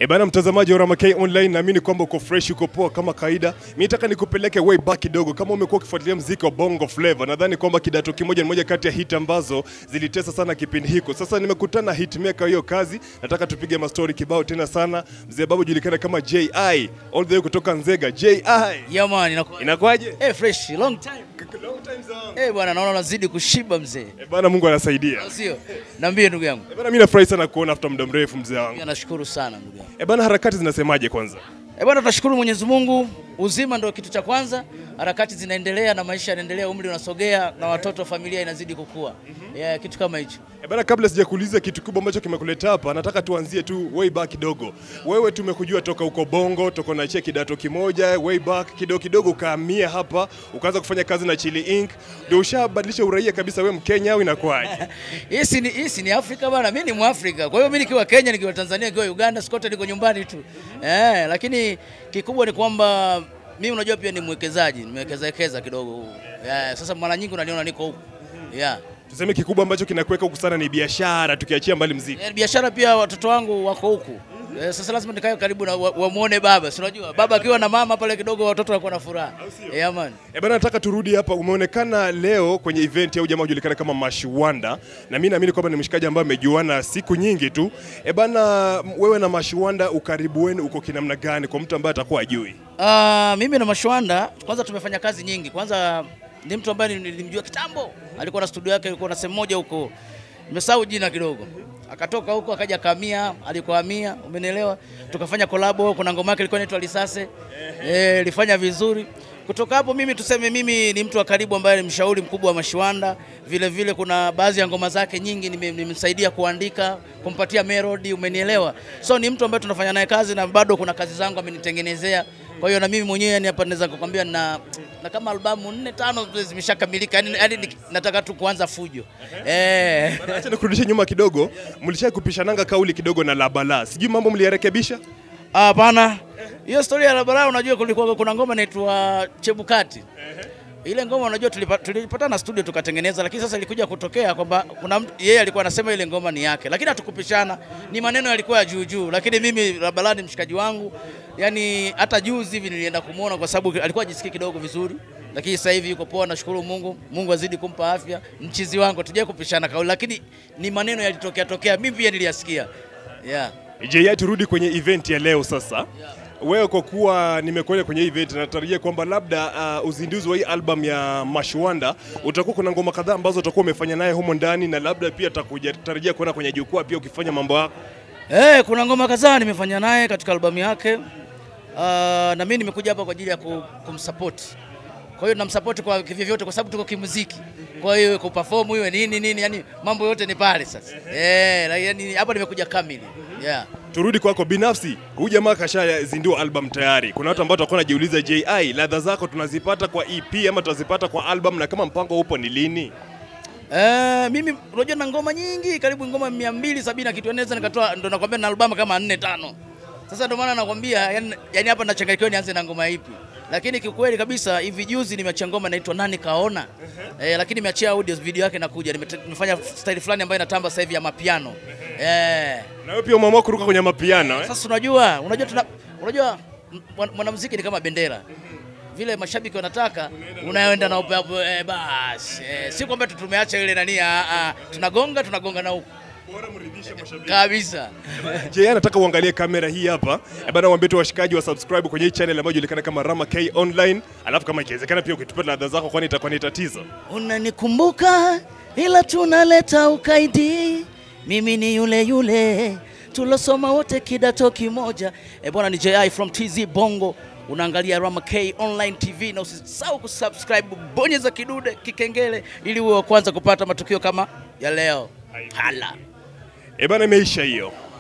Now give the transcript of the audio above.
E bana, mtazamaji wa Rama K Online, naamini kwamba uko fresh, uko poa kama kawaida. Mimi nataka nikupeleke way back kidogo, kama umekuwa ukifuatilia mziki wa Bongo Flava, nadhani kwamba kidato kimoja ni moja kati ya hit ambazo zilitesa sana kipindi hiko. Sasa nimekutana na hitmaker hiyo kazi, nataka tupige mastori kibao tena sana. Mzee babu julikana kama JI all the way kutoka Nzega. JI Yeah man, inakuwa inakuwaje? eh fresh long time. Long time zone. Eh bwana, naona unazidi kushiba mzee. E bana, Mungu anasaidia. Sio? Niambie ndugu yangu. E bana, mimi nafurahi sana kuona after muda mrefu mzee wangu. Pia nashukuru sana ndugu yangu. E bana, harakati zinasemaje kwanza? Eh bwana, tunashukuru Mwenyezi Mungu, uzima ndio kitu cha kwanza. Harakati zinaendelea na maisha yanaendelea, umri unasogea na watoto, familia inazidi kukua. Yeah, kitu kama hicho. E bana, kabla sijakuuliza kitu kubwa ambacho kimekuleta hapa, nataka tuanzie tu way back kidogo. Wewe tumekujua toka uko Bongo, toka unachia kidato kimoja, way back kidogo kidogo ukahamia hapa, ukaanza kufanya kazi na Chili Inc. Ndio ushabadilisha uraia kabisa, wewe Mkenya au inakuwaje? Hii si ni hii si ni Afrika bwana, mimi ni Mwafrika. Kwa hiyo mimi nikiwa Kenya, nikiwa Tanzania, nikiwa Uganda, sikote niko nyumbani tu. Eh, lakini kikubwa ni kwamba mimi unajua pia ni mwekezaji, nimewekeza kidogo. Yeah, sasa mara nyingi unaniona niko huku. Yeah. Tuseme kikubwa ambacho kinakuweka huku sana ni biashara, tukiachia mbali mziki. Eh, biashara pia watoto wangu wako huku. Eh, sasa lazima nikae karibu na wa- wamuone baba, si unajua baba akiwa na mama pale kidogo watoto wanakuwa na furaha. Yeah, man. E bana, nataka turudi hapa. Umeonekana leo kwenye event ya jamaa ujulikana kama Mashwanda, na mimi naamini kwamba ni mshikaji ambaye amejuana siku nyingi tu. E bana, wewe na Mashwanda ukaribu wenu uko kinamna gani kwa mtu ambaye atakuwa ajui? Ah, mimi na Mashwanda kwanza tumefanya kazi nyingi. Kwanza ni mtu ambaye nilimjua kitambo, alikuwa na studio yake, alikuwa na sehemu moja huko, nimesahau jina kidogo. Akatoka huko akaja kamia, alikohamia, umenielewa? Tukafanya kolabo, kuna ngoma yake ilikuwa inaitwa Lisase, eh, ilifanya vizuri. Kutoka hapo mimi tuseme, mimi ni mtu wa karibu ambaye ni mshauri mkubwa wa Mashwanda. Vile vile kuna baadhi ya ngoma zake nyingi nime- nimemsaidia kuandika, kumpatia melody, umenielewa? So ni mtu ambaye tunafanya naye kazi na bado kuna kazi zangu amenitengenezea. Kwa hiyo na mimi mwenyewe yani hapa naweza kukwambia na, na kama albamu nne tano zimeshakamilika, yani, yani ni- nataka tu kuanza fujo eh. Acha nikurudishe nyuma kidogo, mlishai kupishananga kauli kidogo na Labala, sijui mambo mliyarekebisha? Hapana, hiyo story ya barabara, unajua kulikuwa kuna ngoma inaitwa Chebukati. Ile ngoma unajua tulipa- tulipatana studio tukatengeneza, lakini sasa ilikuja kutokea kwamba kuna mtu yeye alikuwa anasema ile ngoma ni yake, lakini hatukupishana, ni maneno yalikuwa ya juu juu, lakini mimi Rabalani ni mshikaji wangu, yani hata juzi hivi nilienda kumuona kwa sababu alikuwa ajisikii kidogo vizuri, lakini sasa hivi yuko poa, nashukuru Mungu. Mungu azidi kumpa afya, mchizi wangu, tujai kupishana kauli, lakini ni maneno yalitokea tokea, mimi pia niliyasikia yeah. JI, turudi kwenye event ya leo sasa. Wewe kwa kuwa nimekuona kwenye event, natarajia kwamba labda uh, uzinduzi wa hii album ya Mashwanda utakuwa kuna ngoma kadhaa ambazo utakuwa umefanya naye humo ndani, na labda pia utakuja tarajia kuona kwenye jukwaa pia ukifanya mambo yako. Eh, kuna ngoma kadhaa nimefanya naye katika albamu yake. Uh, na mimi nimekuja hapa kwa ajili ya ku- kumsupport. Kwa hiyo namsupport kwa vyovyote kwa sababu tuko kimuziki. Kwa hiyo ku perform iwe nini nini, yani mambo yote ni pale sasa. Eh, la- yani hapa nimekuja kamili. Yeah. Turudi kwako binafsi, huyu jamaa kashazindua album tayari. Kuna watu ambao watakuwa wanajiuliza, JI, ladha zako tunazipata kwa EP ama tunazipata kwa album, na kama mpango upo ni lini? Eh, mimi unajua na ngoma nyingi karibu ngoma 270 na kitu naweza nikatoa ndo nakwambia na albamu kama 4 5. Sasa ndo maana nakwambia yani, yani hapa nachanganyikiwa nianze na ngoma ipi. Lakini kiukweli kabisa hivi juzi nimeachia ngoma inaitwa Nani Kaona. Eh, lakini nimeachia audio video yake inakuja. Nimete- Nimefanya style fulani ambayo inatamba sasa hivi ya mapiano. Eh. Na wewe pia umeamua kuruka kwenye mapiano eh? Sasa unajua, unajua tuna, unajua mwan- mwanamuziki ni kama bendera vile mashabiki wanataka unaenda na upepo eh, basi eh, si kwamba tu tumeacha ile nani, ah, ah, tunagonga tunagonga na huku kabisa. Je, anataka uangalie kamera hii hapa. Eh, bana waambie tu washikaji wa subscribe kwenye hii channel ambayo inajulikana kama Rama K Online. Alafu kama ikiwezekana pia ukitupa ladha zako kwani itakuwa ni tatizo. Unanikumbuka ila tunaleta ukaidi, mimi ni yule yule tulosoma wote kidato kimoja. E bwana, ni JI from TZ Bongo, unaangalia Rama K Online TV na usisahau kusubscribe, bonyeza kidude kikengele ili uwe wa kwanza kupata matukio kama ya leo. Hala. Eh, bana imeisha hiyo.